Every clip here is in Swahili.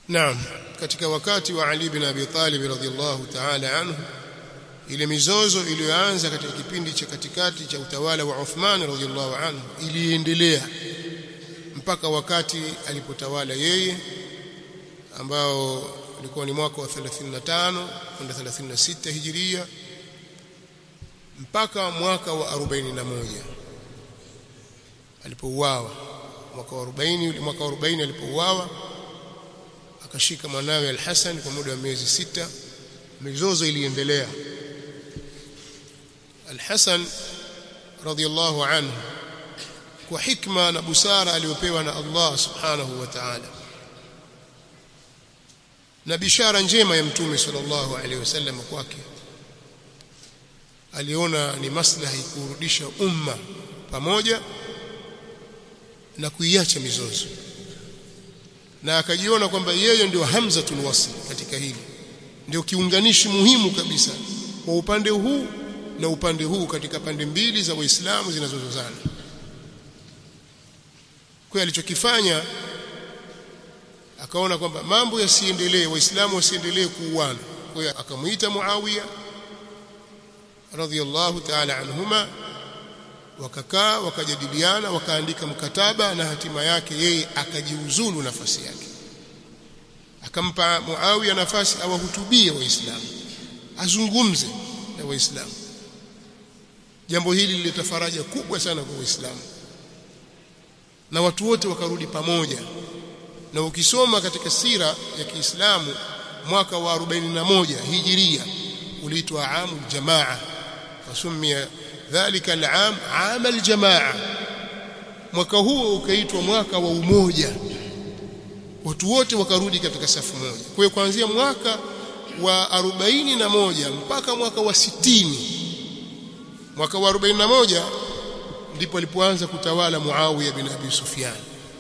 Naam katika wakati wa Ali bin Abi Talib radhiyallahu ta'ala anhu ile mizozo iliyoanza katika kipindi cha katikati cha utawala wa Uthman radhiyallahu anhu iliendelea mpaka wakati alipotawala yeye ambao ulikuwa ni mwaka wa 35 kwenda 36 hijiria mpaka mwaka wa 41 alipouawa mwaka wa 40 mwaka wa 40 alipouawa akashika mwanawe Al-Hasan kwa muda wa miezi sita mizozo iliendelea Al-Hasan radhiyallahu anhu kwa hikma na busara aliyopewa na Allah subhanahu wa ta'ala na bishara njema ya mtume sallallahu alaihi wasallam kwake aliona ni maslahi kurudisha umma pamoja na kuiacha mizozo na akajiona kwamba yeye ndio hamzatul wasl katika hili ndio kiunganishi muhimu kabisa kwa upande huu na upande huu katika pande mbili za waislamu zinazozozana kwa alichokifanya akaona kwamba mambo yasiendelee waislamu wasiendelee kuuana kwa hiyo akamuita Muawiya radhiyallahu ta'ala anhuma wakakaa wakajadiliana wakaandika mkataba na hatima yake yeye akajiuzulu nafasi yake akampa Muawiya nafasi awahutubie waislamu azungumze na waislamu jambo hili lileta faraja kubwa sana kwa waislamu na watu wote wakarudi pamoja na ukisoma katika sira ya Kiislamu mwaka wa 41 hijiria uliitwa amul jamaa wasumia dhalika al-aam aam al-jamaa mwaka huo ukaitwa mwaka wa umoja watu wote wakarudi katika safu moja kwa hiyo kuanzia mwaka wa 41 mpaka mwaka wa 60 mwaka wa 41 ndipo alipoanza kutawala Muawiya bin Abi Sufyan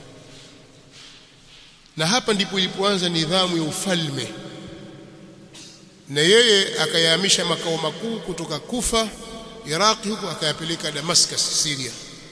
na hapa ndipo ilipoanza nidhamu ya ufalme na yeye akayahamisha makao makuu kutoka Kufa Iraq huko akayapeleka Damascus Syria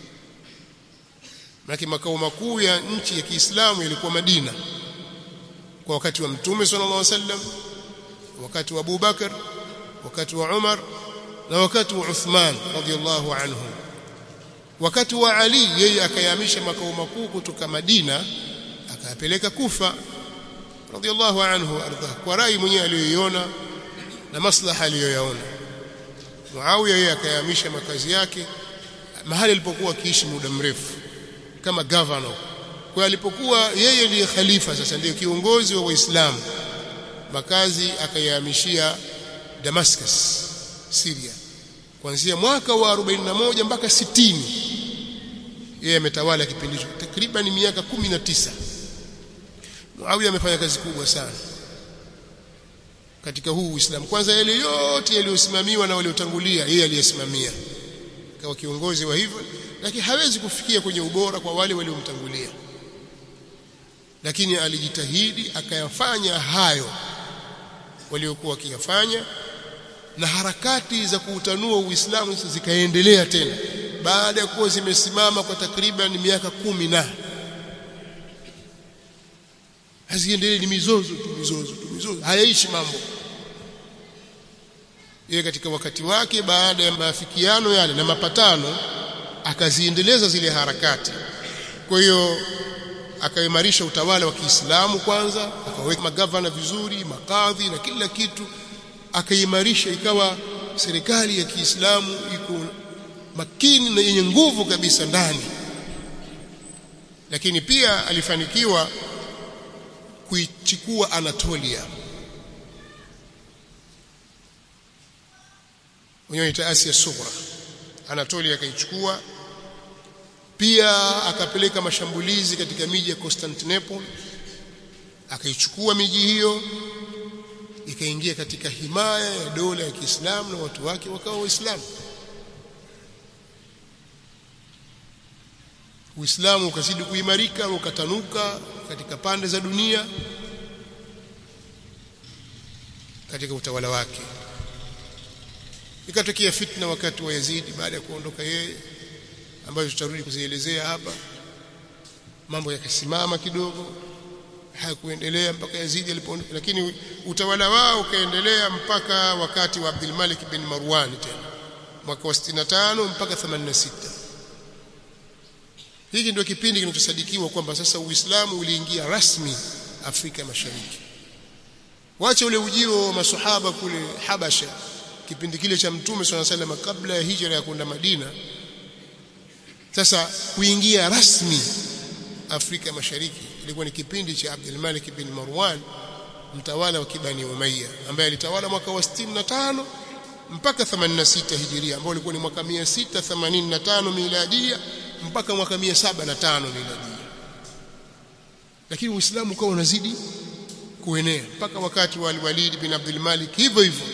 Maana makao makuu ya nchi ya Kiislamu yalikuwa Madina kwa wakati wa Mtume sallallahu alaihi wasallam wakati wa Abu Bakar wakati wa Umar na wakati wa Uthman radhiallahu anhu wakati wa Ali yeye akayahamisha makao makuu kutoka Madina akayapeleka Kufa radhiallahu anhu ardha kwa rai mwenyewe aliyoiona na maslaha aliyoyaona Muawiya yeye akayahamisha makazi yake mahali alipokuwa akiishi muda mrefu kama governor kwa alipokuwa yeye ndiye khalifa sasa ndiye kiongozi wa waislamu makazi akayahamishia Damascus Syria kuanzia mwaka wa 41 mpaka 60 yeye ametawala kipindi hicho takriban miaka 19 Muawiya amefanya kazi kubwa sana katika huu Uislamu kwanza yale yote yaliyosimamiwa na waliotangulia yeye aliyesimamia kama kiongozi wa hivyo lakini hawezi kufikia kwenye ubora kwa wale waliomtangulia lakini alijitahidi akayafanya hayo waliokuwa wakiyafanya na harakati za kuutanua Uislamu zikaendelea tena baada ya kuwa zimesimama kwa takriban miaka kumi na haziendelee ni mizozo tu mizozo tu mizozo hayaishi mambo yeye katika wakati wake baada ya maafikiano yale na mapatano akaziendeleza zile harakati kwa hiyo akaimarisha utawala wa Kiislamu kwanza akaweka magavana vizuri makadhi na kila kitu akaimarisha ikawa serikali ya Kiislamu iko makini na yenye nguvu kabisa ndani lakini pia alifanikiwa kuichukua Anatolia wenyewe ita Asia Sughra Anatolia akaichukua pia akapeleka mashambulizi katika miji ya Constantinople akaichukua miji hiyo ikaingia katika himaya ya dola ya Kiislamu na watu wake wakawa waislamu Uislamu ukazidi kuimarika ukatanuka katika pande za dunia katika utawala wake ikatokea fitna wakati wa Yazidi baada ya kuondoka yeye ambayo tutarudi kuzielezea hapa mambo yakasimama kidogo hakuendelea mpaka Yazidi alipoondoka lakini utawala wao ukaendelea mpaka wakati wa Abdul Malik bin Marwan tena mwaka wa 65 mpaka 86 hiki ndio kipindi kinachosadikiwa kwamba sasa Uislamu uliingia rasmi Afrika Mashariki wacha ule ujio wa masahaba kule Habasha kipindi kile cha Mtume swalla sallam kabla ya hijra ya kwenda Madina sasa kuingia rasmi Afrika Mashariki ilikuwa ni kipindi cha Abdul Malik bin Marwan mtawala wa Kibani Umayya ambaye alitawala mwaka wa 65 mpaka 86 hijiria ambao ulikuwa ni mwaka 685 miladia mpaka mwaka 705 miladia lakini Uislamu ukawa unazidi kuenea mpaka wakati wa Walid bin Abdul Malik hivyo hivyo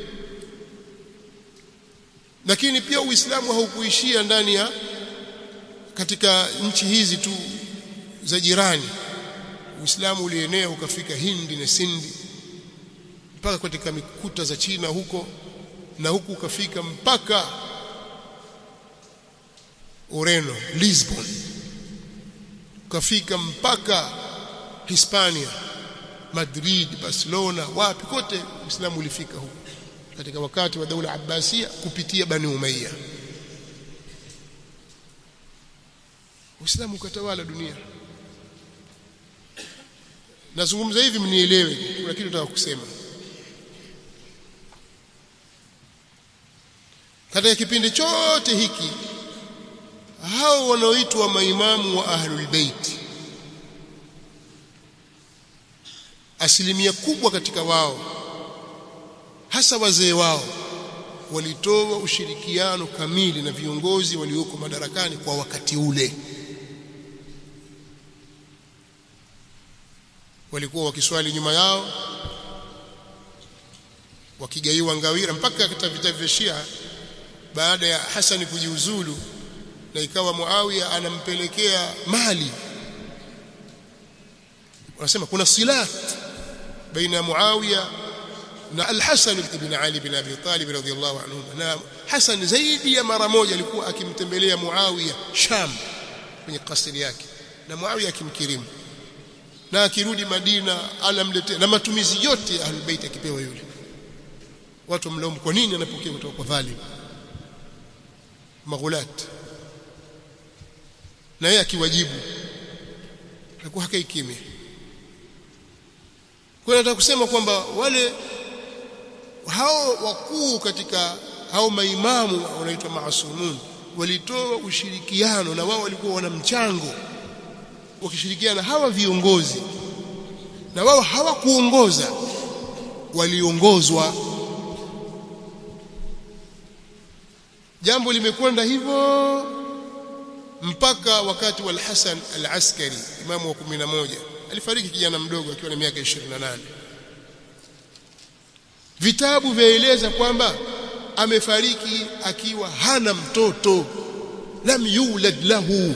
lakini pia Uislamu haukuishia ndani ya katika nchi hizi tu za jirani Uislamu ulienea ukafika Hindi na Sindi mpaka katika mikuta za China huko na huku ukafika mpaka Ureno Lisbon ukafika mpaka Hispania Madrid Barcelona wapi kote Uislamu ulifika huko katika wakati wa daula Abbasia kupitia Bani Umayya Uislamu ukatawala dunia nazungumza hivi mnielewe kuna kitu nataka kusema katika kipindi chote hiki hao wanaoitwa maimamu wa ahlul bait asilimia kubwa katika wao hasa wazee wao walitoa ushirikiano kamili na viongozi walioko madarakani kwa wakati ule walikuwa wakiswali nyuma yao wakigaiwa ngawira mpaka katika vita vya Shia baada ya Hasani kujiuzulu na ikawa Muawiya anampelekea mali wanasema kuna silat baina ya Muawiya na Al-Hasan ibn Ali bin Abi Talib radhiyallahu anhu na Hasan zaidi ya mara moja alikuwa akimtembelea Muawiya Sham kwenye kasri yake na Muawiya akimkirimu na akirudi Madina anamletea na matumizi yote ya Ahlulbayt akipewa yule watu mlaumu kwa nini anapokea kutoka kwa dhalim maghulat na yeye akiwajibu alikuwa hakai kimya kwa nataka kusema kwamba wale hao wakuu katika hao maimamu wanaitwa maasumun walitoa ushirikiano na wao walikuwa wana mchango wakishirikiana hawa viongozi na wao hawakuongoza waliongozwa jambo limekwenda hivyo mpaka wakati wa Al-Hasan Al-Askari imamu wa 11 alifariki kijana mdogo akiwa na miaka 28 vitabu vyaeleza kwamba amefariki akiwa hana mtoto lam yulad lahu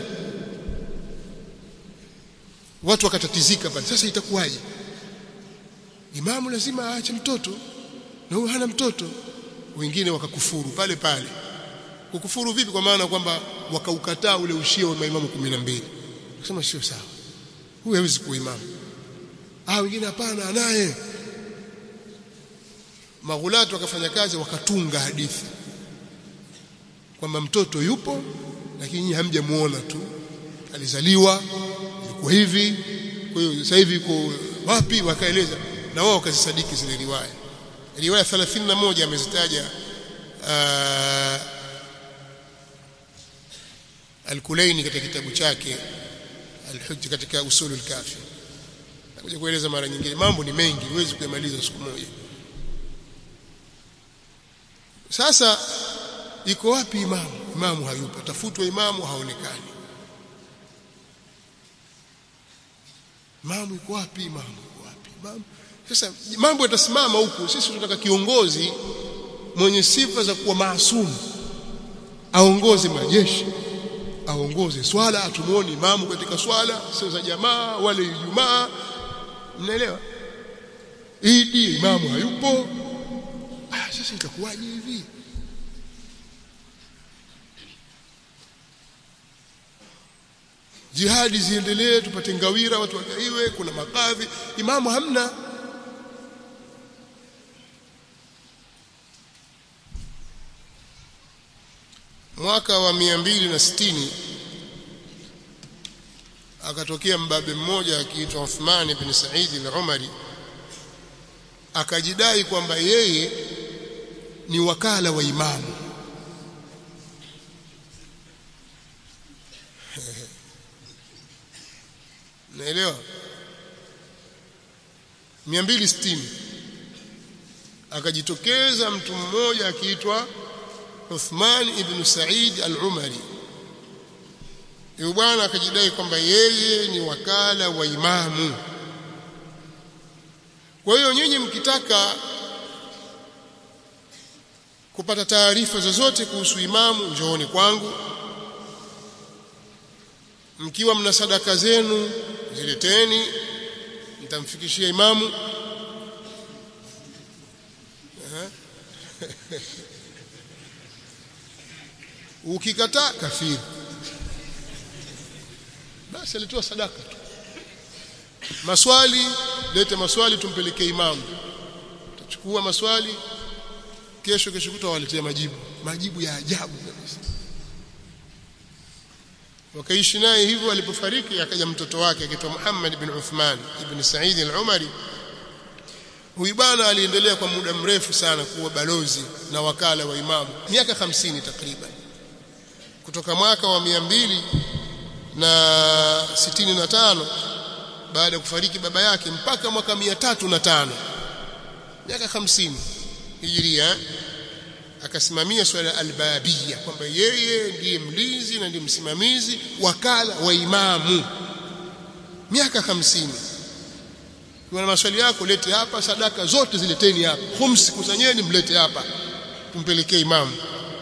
watu wakatatizika pale sasa itakuwaje imamu lazima aache mtoto na huyo hana mtoto wengine wakakufuru pale pale kukufuru vipi kwa maana kwamba wakaukataa ule ushia wa maimamu 12 kusema sio sawa huyu hawezi kuwa imamu ah wengine hapana anaye maghulatu wakafanya kazi wakatunga hadithi kwamba mtoto yupo lakini nyinyi hamjamuona tu alizaliwa ilikuwa hivi kwa hiyo sasa hivi yuko wapi wakaeleza na wao wakazisadiki zile riwaya riwaya 31 amezitaja Al-Kulaini katika kitabu chake Al-Hujj katika Usulul Kafi nakuja kueleza mara nyingine mambo ni mengi huwezi kuyamaliza siku moja sasa iko wapi imamu imamu hayupo tafutwa imamu haonekani imamu iko wapi imamu iko wapi imamu sasa mambo yatasimama huku sisi tunataka kiongozi mwenye sifa za kuwa maasumu aongoze majeshi aongoze swala atumuone imamu katika swala sio za jamaa wale ijumaa mnaelewa idi imamu hayupo ah sasa itakuwaje hivi jihadi ziendelee tupate ngawira watu wagaiwe kuna makadhi imamu hamna mwaka wa mia mbili na sitini akatokea mbabe mmoja akiitwa Uthman ibn Said al-Umari akajidai kwamba yeye ni wakala wa imamu naelewa 260 akajitokeza mtu mmoja akiitwa Uthman ibn Said al-Umari yule bwana akajidai kwamba yeye ni wakala wa imamu kwa hiyo nyinyi mkitaka kupata taarifa zozote kuhusu imamu njooni kwangu mkiwa mna sadaka zenu zileteni nitamfikishia imamu ukikataa kafiri basi alitoa sadaka tu maswali lete maswali tumpelekee imamu tutachukua maswali kesho kesho kutwa waletea majibu majibu ya ajabu kabisa wakaishi naye hivyo alipofariki akaja mtoto wake akiitwa Muhammad ibn Uthman ibn Said al-Umari huyu bwana aliendelea kwa muda mrefu sana kuwa balozi na wakala wa imamu miaka 50 takriban kutoka mwaka wa 200 na 65 baada ya kufariki baba yake mpaka mwaka 305 miaka 50 hijiria akasimamia swala albabia kwamba yeye ndiye mlinzi na ndiye msimamizi wakala wa imamu miaka 50 kuna maswali yako lete hapa sadaka zote zileteni hapa khumsi kusanyeni mlete hapa tumpelekee imamu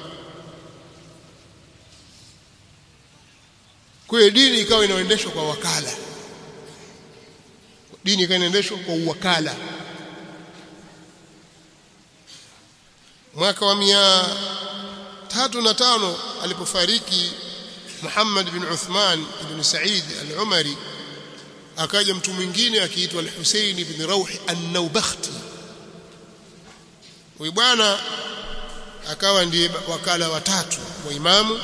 kwa hiyo dini ikawa inaendeshwa kwa wakala dini ikawa inaendeshwa kwa uwakala mwaka wa mia tatu na tano alipofariki Muhammad bin Uthman ibn Said al-Umari akaja mtu mwingine akiitwa al-Husayn ibn Rawh an-Nawbakhti huyu bwana akawa ndiye wakala watatu wa imamu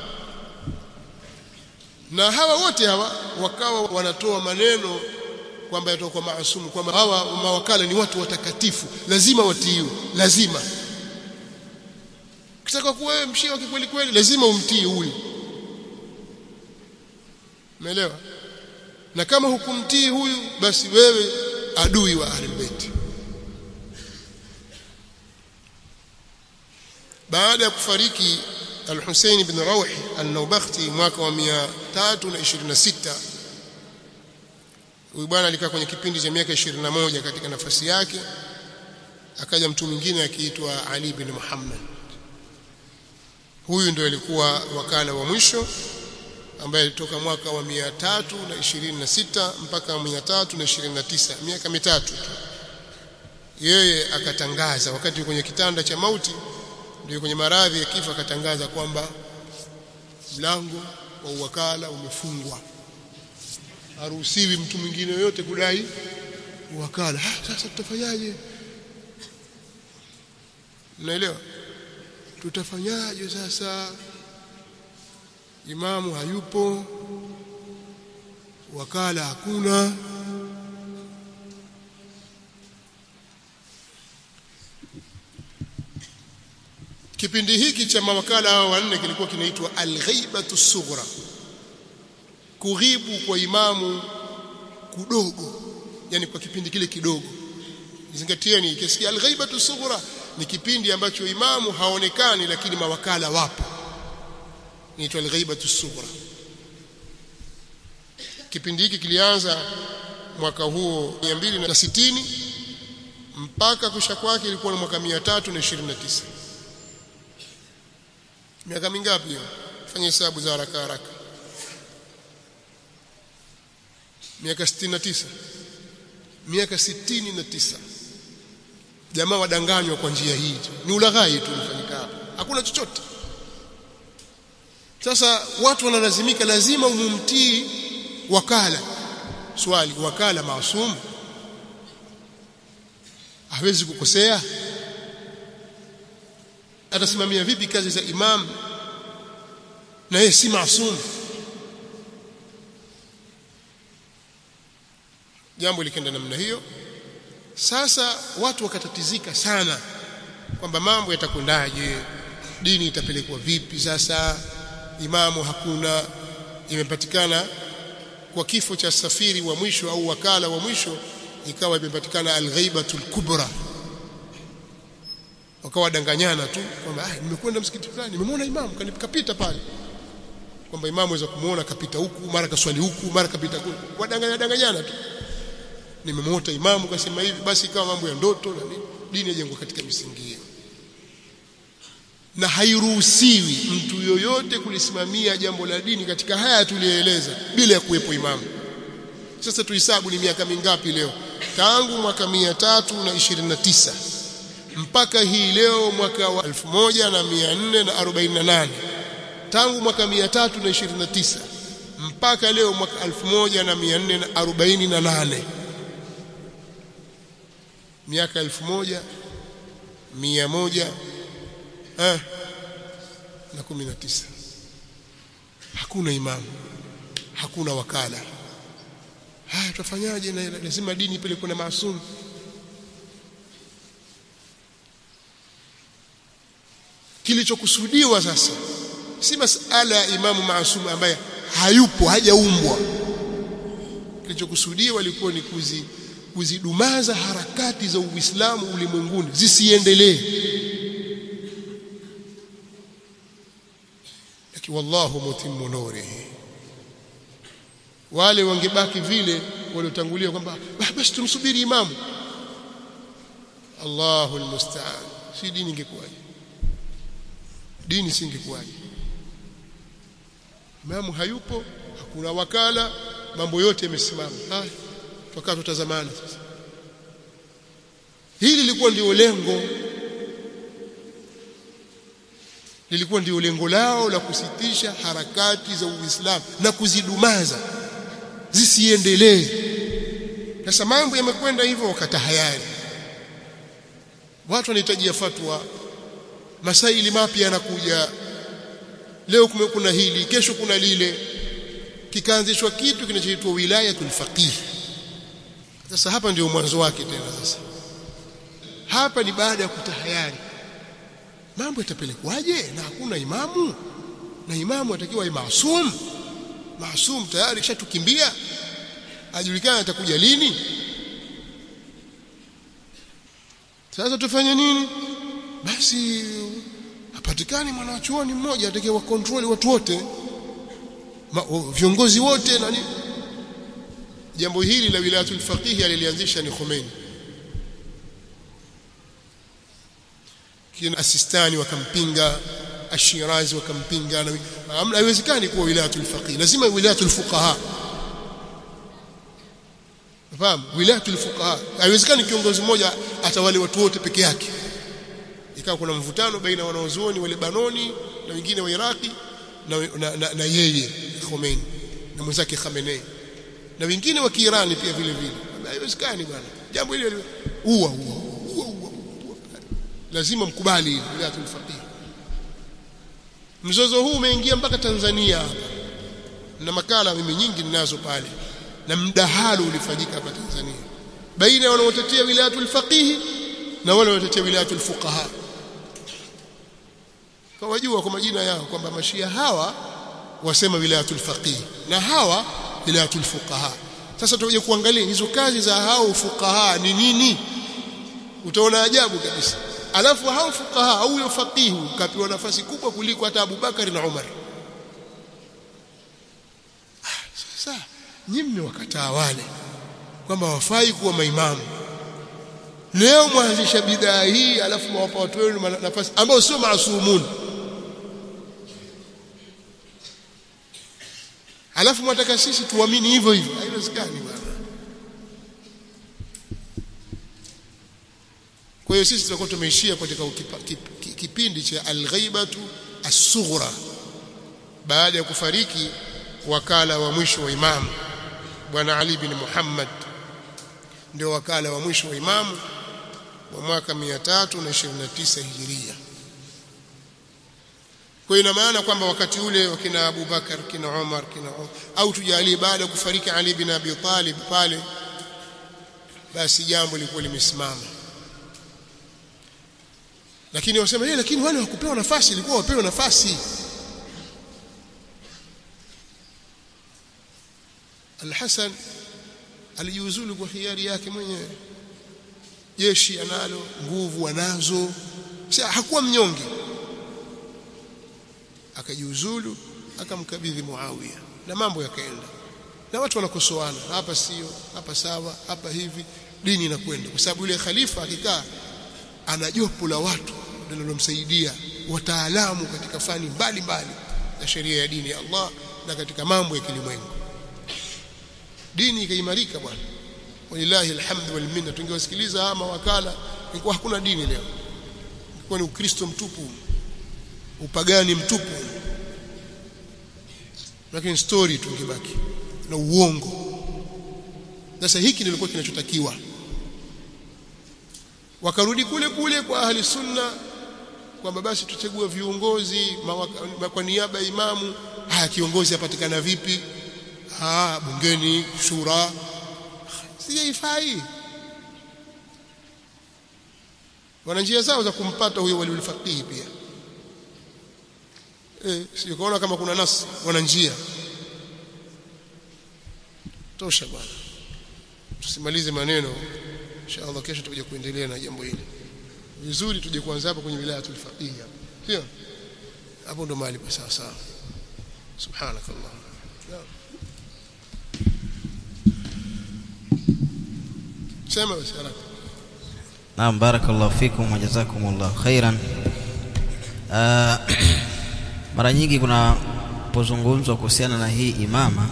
na hawa wote hawa wakawa wanatoa maneno kwamba yatoka kwa maasumu kwamba hawa mawakala ni watu watakatifu lazima watiiwe lazima ukitaka kuwa wewe mshia kweli kweli lazima umtii huyu umeelewa na kama hukumtii huyu basi wewe adui wa ahlulbayt baada ya kufariki al-Hussein ibn Rawh al-Nawbakhti mwaka wa 326 huyu bwana alikaa kwenye kipindi cha miaka 21 katika nafasi yake akaja mtu mwingine akiitwa Ali bin Muhammad huyu ndio alikuwa wakala wa mwisho ambaye alitoka mwaka wa 326 mpaka 329 miaka mitatu tu yeye akatangaza wakati kwenye kitanda cha mauti ndio kwenye maradhi ya kifo akatangaza kwamba mlango wa uwakala umefungwa haruhusiwi mtu mwingine yoyote kudai uwakala ah, sasa tutafanyaje mnaelewa tutafanyaje sasa imamu hayupo wakala hakuna kipindi hiki cha mawakala hao wanne kilikuwa kinaitwa al-ghaibatu sughra kughibu kwa imamu kudogo yani kwa kipindi kile kidogo zingatieni kisikia al-ghaibatu sughra ni kipindi ambacho imamu haonekani lakini mawakala wapo inaitwa al-ghaibatu sughra kipindi hiki kilianza mwaka huo 260 mpaka kusha kwake ilikuwa ni mwaka 329 miaka mingapi hiyo fanya hesabu za haraka haraka miaka 69 miaka 69 jamaa wadanganywa kwa njia hii ni ulaghai tu unafanyika hapa hakuna chochote sasa watu wanalazimika lazima umumtii wakala swali wakala maasum hawezi kukosea atasimamia vipi kazi za imam na yeye si maasum jambo likenda namna hiyo sasa watu wakatatizika sana kwamba mambo yatakwendaje dini itapelekwa vipi sasa imamu hakuna imepatikana kwa kifo cha safiri wa mwisho au wakala wa mwisho ikawa imepatikana alghaibatul kubra wakawa danganyana tu kwamba ah nimekwenda msikiti fulani nimemwona imamu kanipita pale kwamba imamu aweza kumuona kapita huku mara kaswali huku mara kapita kule wadanganya danganyana tu nimemwota imamu kasema hivi basi ikawa mambo ya ndoto na nini dini yajengwa katika misingi hiyo na hairuhusiwi mtu yoyote kulisimamia jambo la dini katika haya tuliyoeleza bila ya kuwepo imamu sasa tuhesabu ni miaka mingapi leo tangu mwaka mia tatu na ishirini na tisa mpaka hii leo mwaka wa 1448 tangu mwaka 329 mpaka leo mwaka 1448 miaka 1100 eh na 19 hakuna imamu hakuna wakala haya tutafanyaje na lazima dini ipelekwe na maasumu kilichokusudiwa sasa si masala ya imamu maasumu ambaye hayupo hajaumbwa kilichokusudiwa ilikuwa ni kuzi kuzidumaza harakati za Uislamu ulimwenguni zisiendelee lakini wallahu mutimmu nurihi wale wangebaki vile waliotangulia kwamba basi tumsubiri imamu Allahu almusta'an si dini ingekuwaje dini singekuwaje imamu hayupo hakuna wakala mambo yote yamesimama haya tukaa tutazamana sasa hili lilikuwa ndio lengo lilikuwa ndio lengo lao la kusitisha harakati za Uislamu na kuzidumaza zisiendelee sasa mambo yamekwenda hivyo wakatahayari watu wanahitaji fatwa masaili mapya yanakuja leo kuna hili kesho kuna lile kikaanzishwa kitu kinachoitwa wilayatul faqih sasa hapa ndio mwanzo wake tena sasa hapa ni baada ya kutahayari mambo yatapelekwaje na hakuna imamu na imamu atakiwa maasum maasum tayari kishatukimbia ajulikana atakuja lini sasa tufanye nini basi hapatikani mwanachuoni mmoja atakaye wa control watu wote viongozi wote na nini jambo hili la wilayatul faqih alilianzisha ni Khomeini kina Asistani wakampinga Ashirazi wakampinga na hamna haiwezekani kuwa wilayatul faqih lazima wilayatul fuqaha fahamu wilayatul fuqaha haiwezekani kiongozi mmoja atawale watu wote peke yake ikawa kuna mvutano baina wanaozuoni wa Lebanoni na wengine wa Iraki na, na, na, na yeye Khomeini na mwenzake Khamenei na wengine wa Kiirani pia vile vile haiwezekani bwana jambo hili uwa uwa uwa lazima mkubali wilayatul faqih mzozo huu umeingia mpaka Tanzania hapa na makala mimi nyingi ninazo pale na mdahalo ulifanyika hapa Tanzania baina ya wanaotetea wilayatul faqih na wale wanaotetea wilayatul fuqaha kwa wajua kwa majina yao kwamba mashia hawa wasema wilayatul faqih na hawa wilayatul fuqaha sasa tuje kuangalia hizo kazi za hao fuqaha ni nini utaona ajabu kabisa alafu hao fuqaha au huyo faqihu kapewa nafasi kubwa kuliko hata Abu Bakari na Umar sasa nyinyi mmewakataa wale kwamba wafai kuwa maimamu leo mwanzisha bidhaa hii alafu mwapa watu wenu nafasi ambao sio maasumuni alafu mwataka sisi tuamini hivyo hivyo haiwezekani bwana kwa hiyo sisi tutakuwa tumeishia katika kipindi cha alghaibatu as-sughra baada ya kufariki wakala wa mwisho wa imamu bwana Ali bin Muhammad ndio wakala wa mwisho wa imamu wa mwaka 329 hijiria kwa ina maana kwamba wakati ule wakina Abu Bakar kina Umar kina au tujalie baada ya kufariki Ali bin Abi Talib pale basi jambo lilikuwa limesimama lakini wasema yeye lakini wale hawakupewa nafasi ilikuwa wapewe nafasi Al-Hasan alijiuzulu kwa hiari yake mwenyewe jeshi analo nguvu anazo sasa hakuwa mnyonge akajiuzulu akamkabidhi Muawiya na mambo yakaenda na watu wanakosoana hapa sio hapa sawa hapa hivi dini inakwenda kwa sababu yule khalifa akikaa ana jopo la watu linalomsaidia wataalamu katika fani mbalimbali za sheria ya dini ya Allah na katika mambo ya kilimwengu dini ikaimarika bwana walillahi alhamdu wal minna tungewasikiliza hawa mawakala ingekuwa hakuna dini leo ingekuwa ni ukristo mtupu upagani mtupu lakini story tungebaki na uongo sasa hiki nilikuwa kinachotakiwa wakarudi kule kule kwa ahli sunna kwamba basi tuchague viongozi mawaka, kwa niaba ya imamu haya kiongozi apatikana vipi ah bungeni shura sijaifai wana njia zao za kumpata huyo waliul faqih pia eh sio kaona kama kuna nasi wana njia tosha bwana tusimalize maneno inshallah kesho tutakuja kuendelea na jambo hili vizuri tuje kuanza hapa kwenye wilaya tulfaqih sio hapo ndo mahali pa sawa sawa subhanakallah sema basi haraka Naam barakallahu fikum wa jazakumullahu khairan. Uh, mara nyingi kuna pozungumzwa kuhusiana na hii imama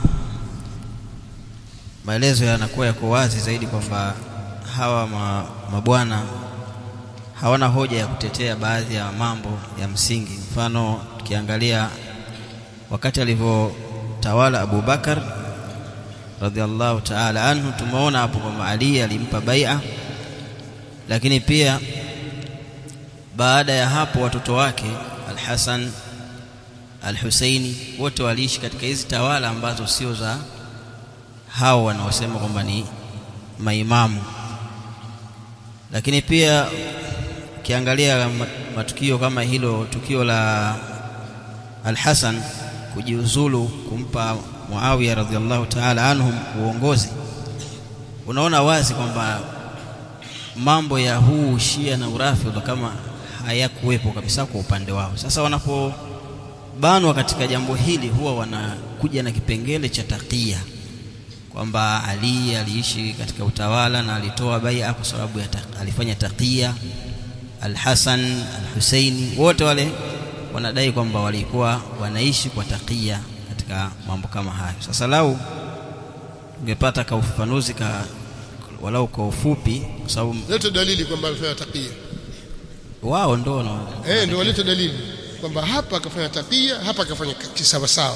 maelezo yanakuwa yako wazi zaidi kwamba hawa ma, mabwana hawana hoja ya kutetea baadhi ya mambo ya msingi. Mfano, tukiangalia wakati alivyotawala Abu Bakar radhiallahu ta'ala anhu, tumeona hapo kwamba Ali alimpa bai'a, lakini pia baada ya hapo watoto wake Al-Hasan Al-Husaini wote waliishi katika hizi tawala ambazo sio za hao wanaosema kwamba ni maimamu lakini pia ukiangalia matukio kama hilo tukio la Al-Hasan kujiuzulu kumpa Muawiya radhiallahu ta'ala anhum uongozi unaona wazi kwamba mambo ya huu Shia na Urafidha kama hayakuwepo kabisa kwa upande wao sasa wanapobanwa katika jambo hili huwa wanakuja na kipengele cha takia kwamba Ali aliishi katika utawala na alitoa bai'a kwa sababu ya ta, alifanya takia Al-Hasan Al-Husaini wote wale wanadai kwamba walikuwa wanaishi kwa takia katika mambo kama hayo sasa lau ungepata ka ufafanuzi ka walau kwa ufupi kwa sababu leta dalili kwamba alifanya takia wao ndo na eh ndio waleta dalili kwamba hapa akafanya takia hapa akafanya kisawa sawa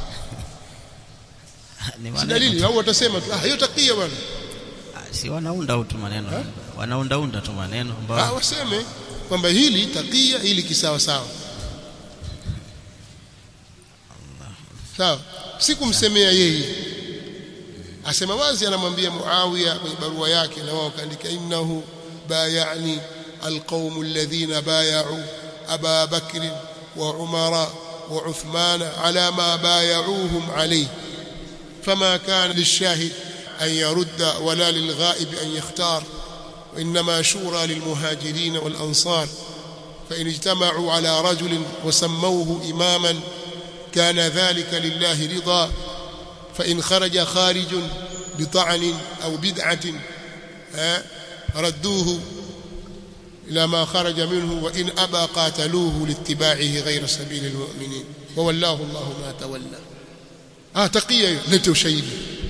ni si maneno dalili au watasema tu ah hiyo takia bwana Ah, si wanaunda tu maneno wanaundaunda tu maneno ah ambao waseme kwamba hili takia hili kisawa sawa sawa si kumsemea yeye asema wazi anamwambia Muawiya kwenye barua yake na wao kaandika innahu bayani alqawm alladhina bay'u Aba Bakr wa Umara wa Uthman ala ma bay'uhum alayhi فما كان للشاهد أن يرد ولا للغائب أن يختار وإنما شورى للمهاجرين والأنصار فإن اجتمعوا على رجل وسموه إماما كان ذلك لله رضا فإن خرج خارج بطعن أو بدعة ها، ردوه إلى ما خرج منه وإن أبى قاتلوه لاتباعه غير سبيل المؤمنين وولاه الله ما تولى ah takia hiyo lete ushahidi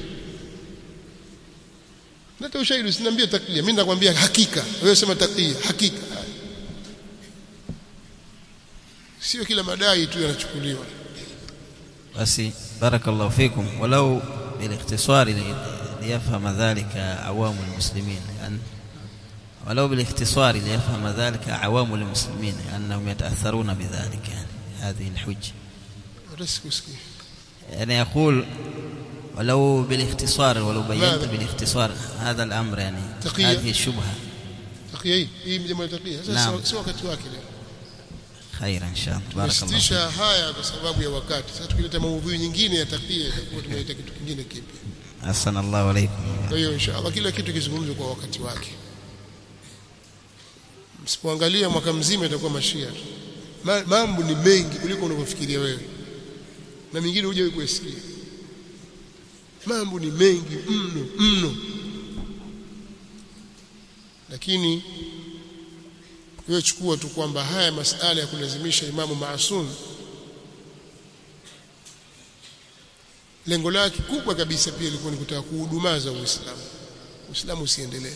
lete ushahidi usiniambie takia mimi nakwambia hakika wewe sema takia hakika sio kila madai tu yanachukuliwa بس بارك الله فيكم ولو بالاختصار ليفهم ذلك عوام المسلمين يعني ولو بالاختصار ليفهم ذلك عوام المسلمين أنهم يتأثرون بذلك يعني هذه الحجة يعني يقول ولو بالاختصار ولو بينت بالاختصار هذا الأمر يعني تقية. هذه الشبهة تقيه hii jambo la taqia sasa Naam. si wakati wake leo خيرا إن شاء الله بارك الله فيكم tumesitisha haya kwa sababu ya wakati sasa tukileta maudhui nyingine ya taqia itakuwa tumeleta kitu kingine kipya أحسن الله عليكم kwa hiyo inshallah kila kitu kizungumzwe kwa wakati wake msipoangalia mwaka mzima itakuwa mashia tu Ma- mambo ni mengi kuliko unavyofikiria wewe na mingine hujawahi kuyasikia mambo ni mengi mno mno lakini wewe chukua tu kwamba haya masala ya kulazimisha imamu maasum lengo lake kubwa kabisa pia ilikuwa ni kutaka kuhudumaza Uislamu Uislamu usiendelee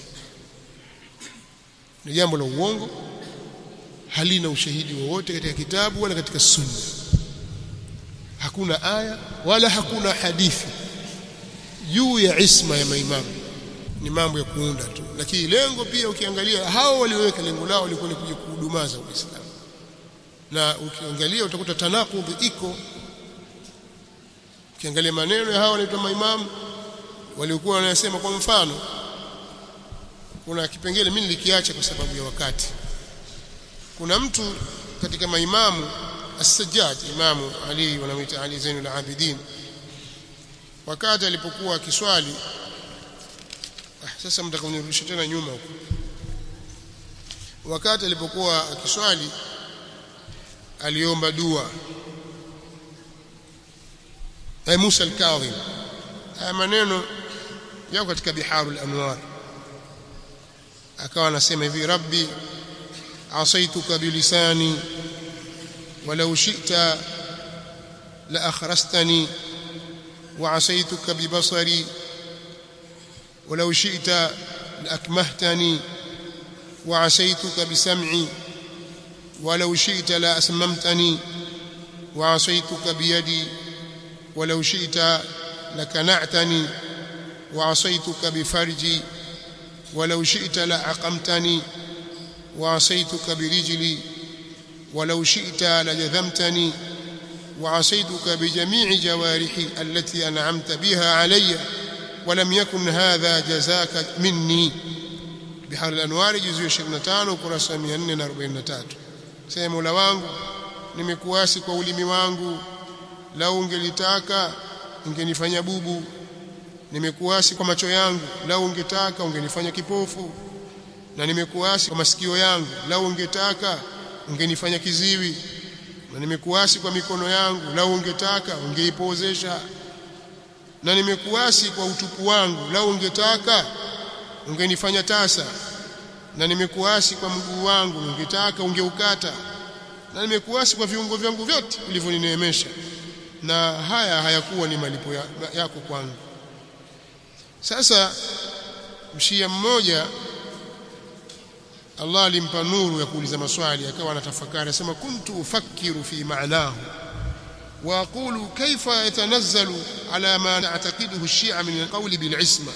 ni jambo la uongo halina ushahidi wowote katika kitabu wala katika sunna hakuna aya wala hakuna hadithi juu ya isma ya maimamu ni mambo ya kuunda tu lakini lengo pia ukiangalia hao walioweka lengo lao lilikuwa ni kuja kuhudumaza Uislamu na ukiangalia utakuta tanakudhi iko ukiangalia maneno ya hao wanaitwa maimamu waliokuwa wanasema kwa mfano kuna kipengele mimi nilikiacha kwa sababu ya wakati kuna mtu katika maimamu as-Sajjad imamu Ali wanamuita Ali Zainul Abidin wakati alipokuwa akiswali ah, sasa mtakunirudisha tena nyuma huko wakati alipokuwa akiswali aliomba dua ay Musa al-Kadhim haya maneno yako katika biharul anwar akawa anasema hivi rabbi asaituka bilisani walau shi'ta la akhrastani wa asaituka bibasari ولو شئت لأكمهتني وعصيتك بسمعي ولو شئت لأسممتني وعصيتك بيدي ولو شئت لكنعتني وعصيتك بفرجي ولو شئت لعقمتني وعصيتك برجلي ولو شئت لجذمتني وعصيتك بجميع جوارحي التي أنعمت بها علي ولم يكن هذا جزاك مني بحر الأنوار جزء 25 ukurasa 443 sema Mola wangu nimekuasi kwa ulimi wangu lau ungelitaka ungenifanya bubu nimekuasi kwa macho yangu lau ungetaka ungenifanya kipofu na nimekuasi kwa masikio yangu lau ungetaka ungenifanya kiziwi na nimekuasi kwa mikono yangu lau ungetaka ungeipozesha na nimekuasi kwa utupu wangu lau ungetaka ungenifanya tasa na nimekuasi kwa mguu wangu ungetaka ungeukata na nimekuasi kwa viungo vyangu vyote ulivyonineemesha na haya hayakuwa ni malipo ya, yako kwangu sasa mshia mmoja Allah alimpa nuru ya kuuliza maswali akawa anatafakari anasema kuntu ufakiru fi maanahu واقول كيف يتنزل على ما نعتقده الشيعة من القول بالعصمة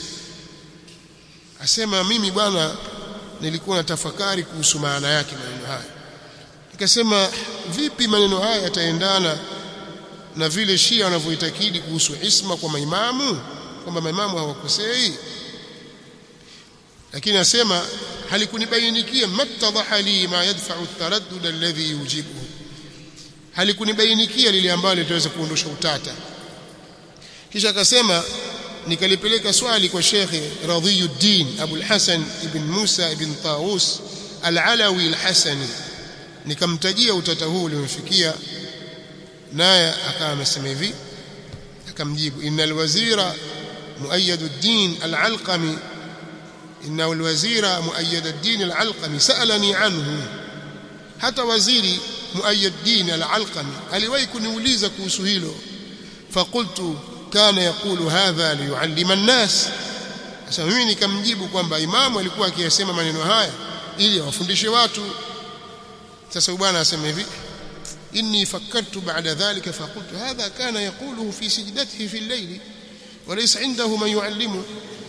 asema mimi bwana nilikuwa natafakari kuhusu maana yake maneno haya nikasema vipi maneno haya yataendana na vile Shia wanavyoitakidi kuhusu isma kwa maimamu kwamba maimamu hawakosei lakini asema halikunibainikia mattadhaha li ma yadfa'u at-taraddud alladhi yujibuhu halikunibainikia lile ambalo litaweza kuondosha utata kisha akasema nikalipeleka swali kwa Sheikh Radhiyuddin Abu al-Hasan ibn Musa ibn Taus al-Alawi al-Hasani nikamtajia utata huu ulimfikia naye akawa amesema hivi akamjibu innal wazira muayyad ad-din al-Alqami inna al-wazira muayyad ad-din al-Alqami sa'alani anhu hata waziri muayyad din al-Alqami aliwahi kuniuliza kuhusu hilo faqultu kana yaqulu hadha liyuallima an-nas sasa mimi nikamjibu kwamba imamu alikuwa akiyasema maneno haya ili awafundishe watu sasa bwana asema hivi inni fakkartu ba'da dhalika faqultu hadha kana yaquluhu fi sajdatihi fi al-layl walaysa indahu man yuallimu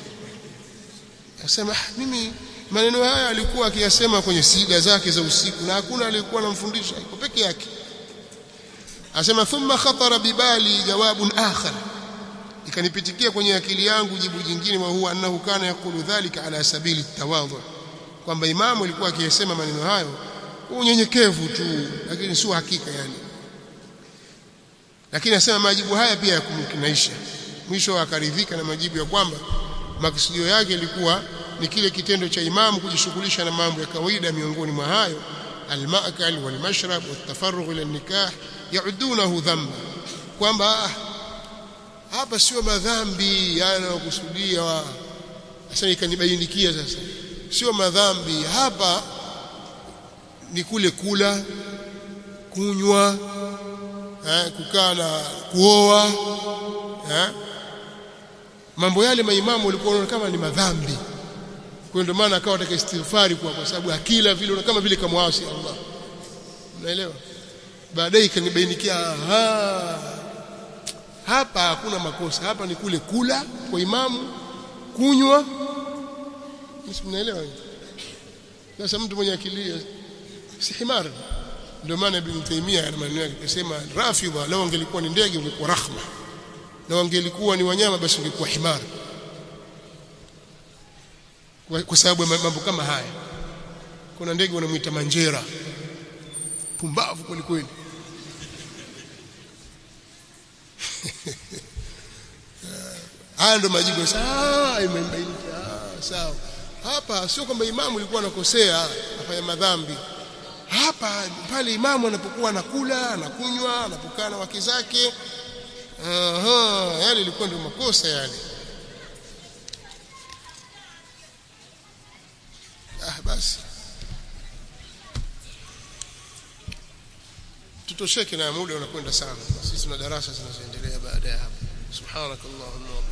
asema mimi maneno haya alikuwa akiyasema kwenye sida zake za usiku na hakuna aliyekuwa anamfundisha iko peke yake asema thumma khatara bibali jawabun akhar ikanipitikia kwenye akili yangu jibu jingine wa huwa annahu kana yakulu dhalika ala sabili tawadhu kwamba imamu alikuwa akiyasema maneno hayo unyenyekevu tu lakini sio hakika yani lakini asema majibu haya pia yakumkinaisha mwisho akaridhika na majibu ya kwamba makusudio yake ilikuwa ni kile kitendo cha imamu kujishughulisha na mambo ya kawaida miongoni mwa hayo almaakal walmashrab watafarrugh ila nikah yaudunahu dhanba kwamba hapa sio madhambi yanayokusudia sasa ikanibainikia sasa sio madhambi hapa ni kule kula kunywa eh, kukaa na kuoa eh, mambo yale maimamu walikuwa kama ni madhambi kwa ndio maana akawa ataka istighfari kwa kwa sababu akila vile kama vile kamwasi Allah unaelewa baadaye ikanibainikia hapa hakuna makosa hapa ni kule kula kwa imamu kunywa mnaelewa sasa mtu mwenye akili si himar ndio maana ibn Taymiyyah ana maneno yake akisema rafidha lao angelikuwa ni ndege ungekuwa rahma na wangelikuwa ni wanyama basi ungekuwa himar kwa, kwa sababu ya mambo kama haya kuna ndege wanamuita manjera pumbavu kweli kweli haya ndo majibu sawa sawa hapa sio kwamba imamu ilikuwa anakosea afanya madhambi hapa pale imamu anapokuwa anakula anakunywa anapokaa na wake zake aha yale ilikuwa ndio makosa yale ah basi tutosheke na muda unakwenda sana sisi tuna darasa zinazoendelea baada ya hapo subhanakallahumma